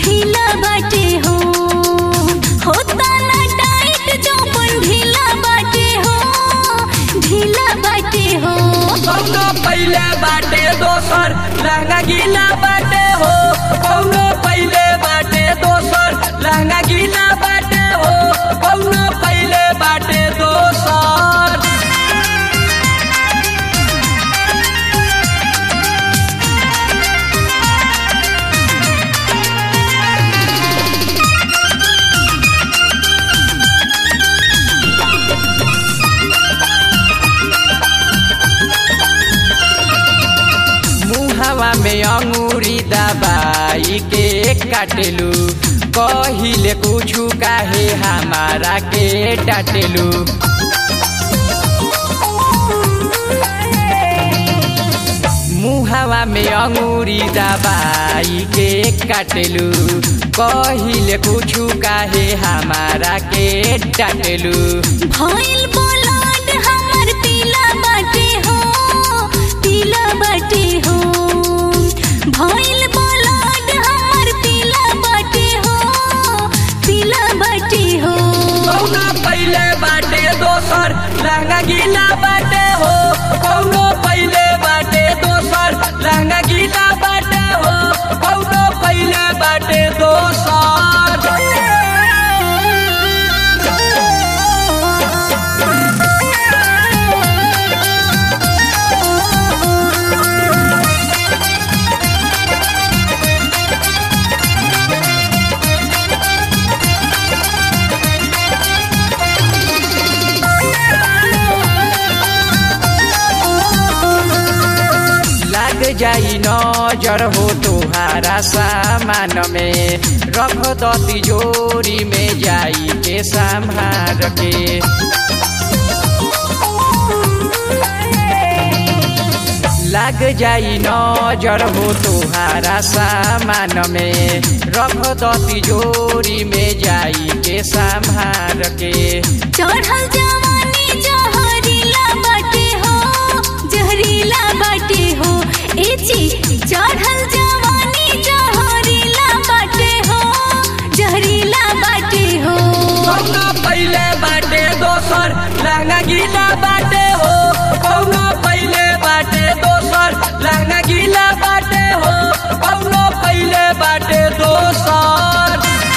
ढीला बाटे हो होता ना टाइट चौपन ढीला बाटे हो ढीला बाटे हो कौनो पहिले बाटे दोसर लहंगा गीला बाटे हो कौनो पहिले बाटे दोसर लहंगा गीला बाटे हो कौनो पहिले बाटे दोसर मुहावा में अंगूरी दबाई के काटेलू कहिले कुछु काहे हमारा के डाटेलू मुहावा में अंगूरी दबाई के काटेलू कहिले कुछु काहे हमारा के डाटेलू भइल बोलाड हमर पीला बाटे हो पीला बाटे हो भइल बोलाड हमर पीला बाटे हो पीला बाटे हो कौनो पहिले बाटे दोसर लहंगा गीला बाटे हो कौनो पहिले बाटे दोसर लहंगा गीला बाटे हो कौनो पहिले बाटे दोसर लाग जाई नजर हो तुहारा सामान में रख दो तिजोरी में जाई के संभार के लाग जाई नजर हो तुहारा सामान में रख दो तिजोरी में जाई के संभार के चढ़ल जवानी जहरीला बाटे हो जहरीला बाटे हो ए जी चढ़ल जवानी जहरीला बाटे हो जहरीला बाटे हो कौनो पहिले बाटे दोसर लहंगा गीला बाटे हो कौनो पहिले बाटे दोसर लहंगा गीला बाटे हो कौनो पहिले बाटे दोसर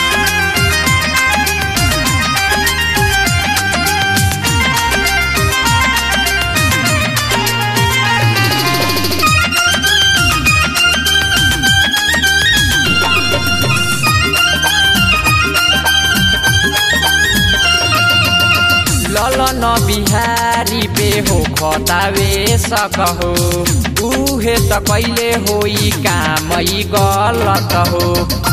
ललन बिहारी पे हो खतावे सकहो उहे त कहिले होई कामै गलत हो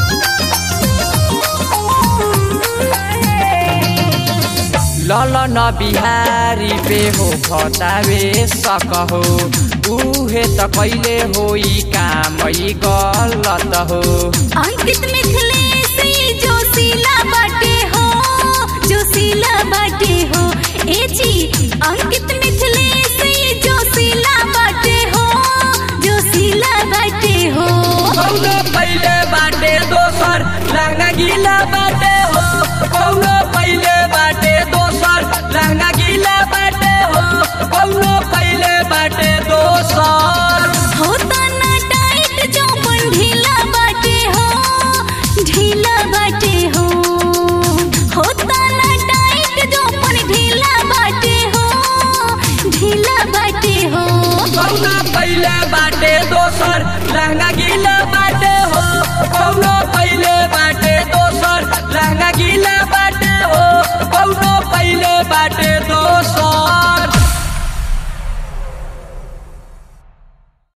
ललन बिहारी पे हो खतावे सकहो उहे त कहिले होई कामै गलत हो अंकित मिथिलेश जोशीला बाटे हो जोशीला बाटे हो ए जी अंकित मिथिलेश जोशीला बाटे हो जोशीला बाटे हो कौनो पहिले बाटे दोसर लहंगा गीला बाटे हो कौनो पहिले बाटे दोसर लहंगा गीला बाटे हो कौनो पहिले बाटे दोसर होता ना टाइट चौपन ढीला बाटे हो ढीला बाटे हो होता ना टाइट चौपन ढीला बाटे हो ढीला बाटे हो कौनो पहिले बाटे दोसर लहंगा गीला बाटे हो कौनो पहिले बाटे दोसर लहंगा गीला बाटे हो कौनो पहिले बाटे